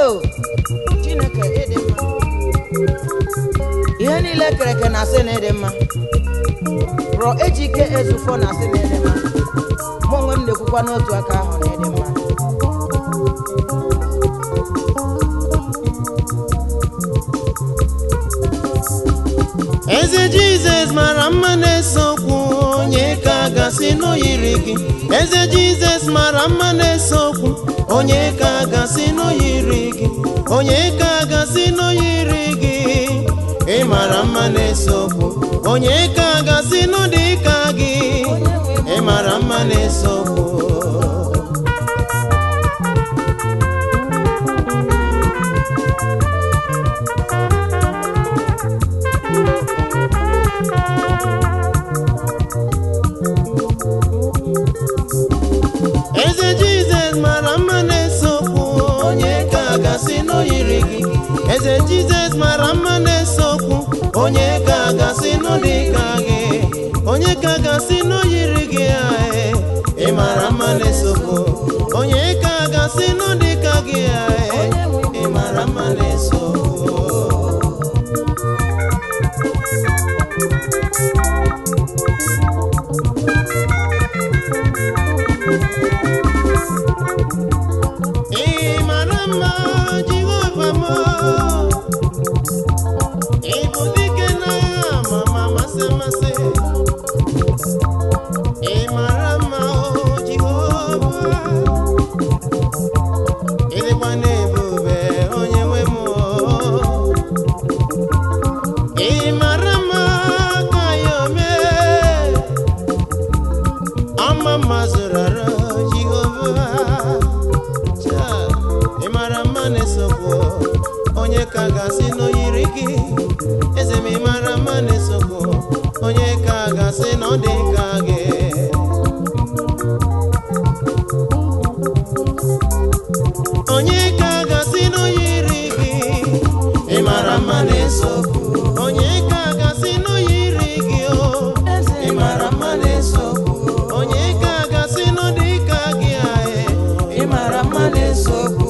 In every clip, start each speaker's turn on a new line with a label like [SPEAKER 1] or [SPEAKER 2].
[SPEAKER 1] o chineke ịdị mma ihe niile kere eke na-asị na ịdị mma rọ eji ike ezufọ na-asị na ịdị mma mụ onwe m na-ekwukwa n'otu aka ahụ na ịdị mma
[SPEAKER 2] eze jizọs mara mma na-ese okwu onye ka gasị n'oyiri gị eze jizọs mara mma na-ese okwu onye ka gasị n'oyiri gị onye ka gasị n'oyiri gị ị mara mma na-ese okwu onye ka gasị n'ụdị ka gị ị mara mma na-ese okwu eze jizọs mara mma na-ese okwu onye ka gasị n'oyiri gị eze jizọs mara mma na-ese okwu onye ka gasị n'ụdị ka gị onye ka gasị n'oyiri gị ae ị mara mma na-ese okwu onye ka gasị n'ụdị ka gị ae ị mara mma na-ese okwu ị mara mma jehova m ị bụ dike n'agha ma ma masị masị ị mara mma o jehova ị dịkwa n'ebube onye nwe m o. ị mara mma ka ya omee ama mma zụrụ arụ jehova Cha, ị mara mma na-esokwu onye ka gasị n'oyiri gị eze m ị mara mma na-esokwu onye ka gasị na ọ dị ka gị onye ka gasị n'oyiri gị ị mara mma na-esokwu onye ka gasị n'oyiri gị o ị mara mma na-esokwu onye ka gasị n'ụdị ka gị ae
[SPEAKER 1] ị mara mma na-ese okwu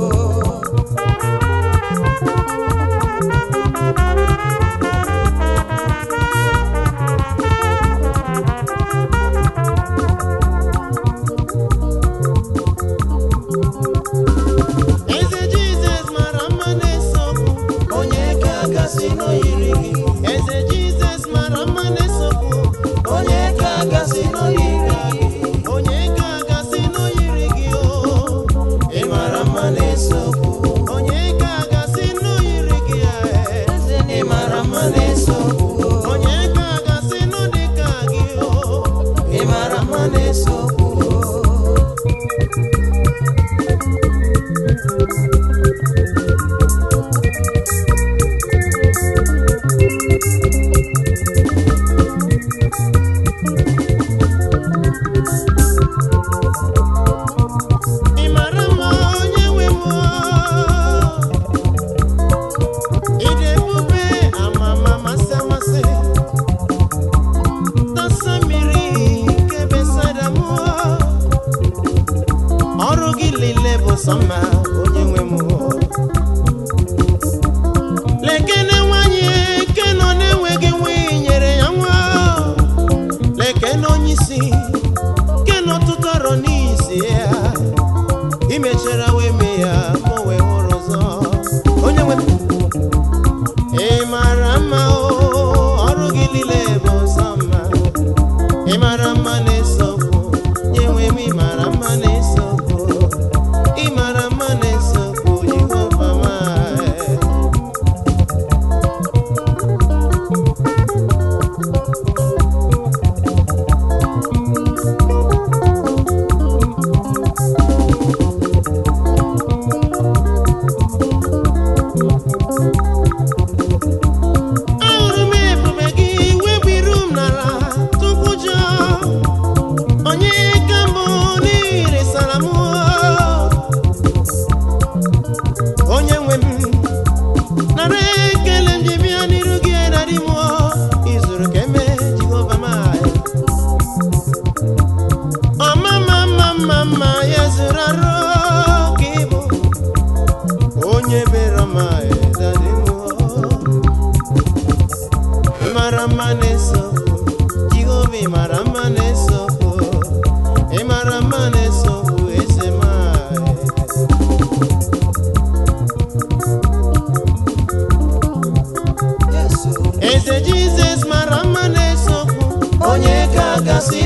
[SPEAKER 2] eze jizọs mara mma na-ese okwu onye ka gasị n'oyiri gị eze jizọs mara mma na-ese okwu onye ka gasị n'oyiri gị onye ka gasị n'oyiri gị o ị mara mma na-ese okwu onye ka gasị n'oyiri gị ae ị mara mma na-ese okwu onye ka gasị n'ụdị ka gị o ị mara mma na-ese okwu ị mara mma onye nwe mmụọ ịdị ebube amama masị amasị tasa mmiri nke besada mmụọ ọrụ gị niile bụ sọ mma onye nwe mmụọ lekene nwanyị ke nọ na-enweghị nwa nyere ya nwa lekene onye isi ke nọ tụtọrọ n'isi ya imechara wee mee ya ka o wee hụrụ ụzọ onye nwe ị mara mma o ọrụ gị niile bụ nsọ mma ị mara mma na-eso okwu nye nwe m ị mara mma na-eso okwu ị mara mma na-eso okwu jehova ma ahụrụ m ebube gị webiru m n'ala tupu jọ onye ka mbụ n'ihi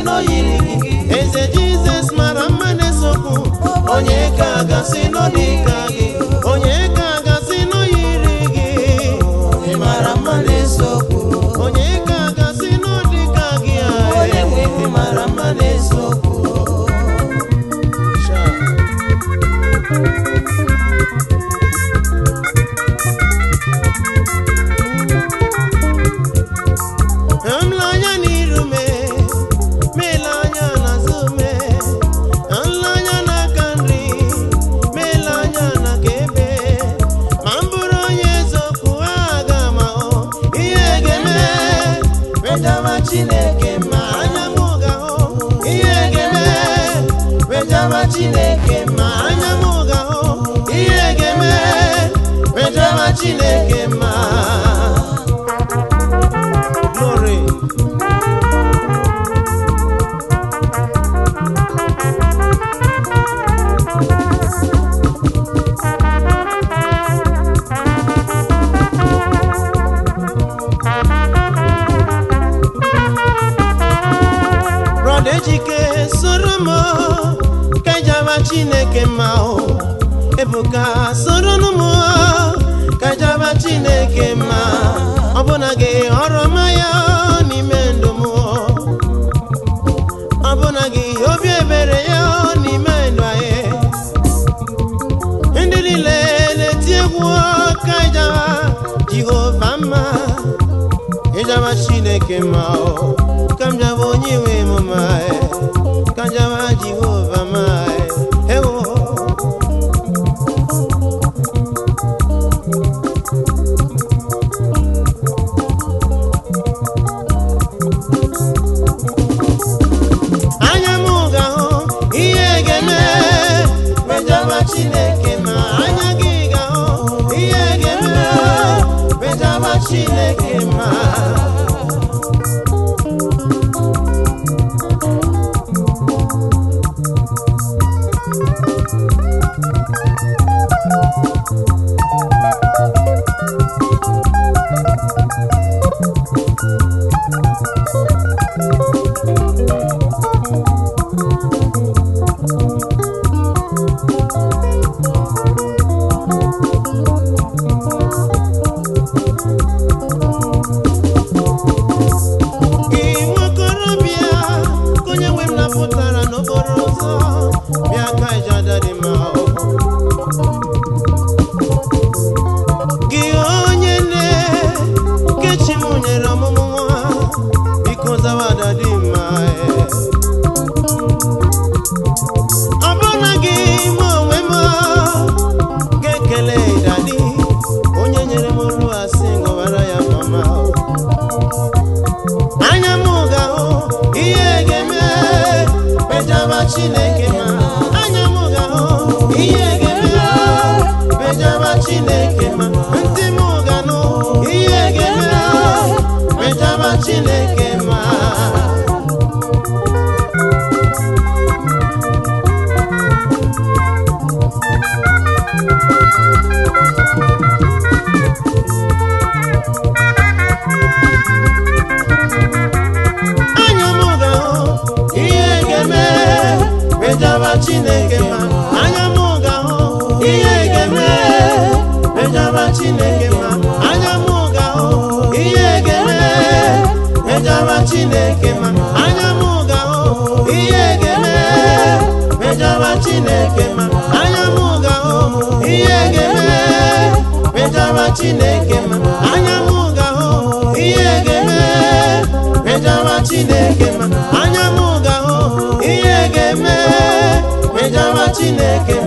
[SPEAKER 2] n'oyiri gị eze jizọs mara mma na-esokwu onye ka gasị n'ọdịka gị onye ka gasị n'oyiri gị
[SPEAKER 1] ị mara mma na-esokwu
[SPEAKER 2] onye ka gasị n'ọdịka gị a
[SPEAKER 1] onye nwe ị mara mma na-esokwu
[SPEAKER 2] Sha. Amla anya n'iru me, mele anya n'azụ me, nla anya n'aka nri, mele anya n'aka ebe. Ma m bụrụ onye eziokwu, aga m ahụ ihe ga-eme. Wetama Chineke ma anya m ga-ahụ ihe ga-eme. Wetama Chineke ma anya m ga-ahụ ihe ga-eme. Wetama Chineke ma. Glory. Brọda Ejike soro m ka jaba Chineke mma o Ebuka soro nụ m ka jaba Chineke mma ọbụna gị ọrụ ọma ya n'ime ndụ m ọbụna gị obi ebere ya n'ime ndụ anyị ndị niile na-eti egwu ka ịjaba Jehova mma ịjaba Chineke mma o ka m jaba onye nwe m mma e, ka m jaba Jehova mma e, ewo anya m ga-ahụ ihe ga-eme mejaba chineke ma anya gị ga-ahụ ihe ga-eme mejaba chineke ma gị nwokorobịa ka onye nwe m napụtara n'okporo ụzọ bịa ka ijada dị mma o. gị onye nne kechi m nyere ọmụmụ nwa biko zawada dị mma e. ọ bụrụ gị ma onwe m ga-ekele dadi onye nyere m olu asị ngọbara ya mama o. anya m ga-ahụ ihe ga-eme mejaba chineke ma anya m ga-ahụ ihe ga-eme mejaba chineke ma ntị m ga-anụ ihe ga-eme mejaba chineke ma anya m ga-ahụ ihe ga-eme mejaba chineke ma anya m ga-ahụ ihe ga-eme mejaba chineke ma anya m ga-ahụ ihe ga-eme mejaba chineke ma anya m ga-ahụ ihe ga-eme mejaba chineke ma anya m ga-ahụ ihe ga-eme mejaba chineke ma anya m ga-ahụ ihe ga-eme mejaba chineke ma anya m ga-ahụ ihe ga-eme mejaba chineke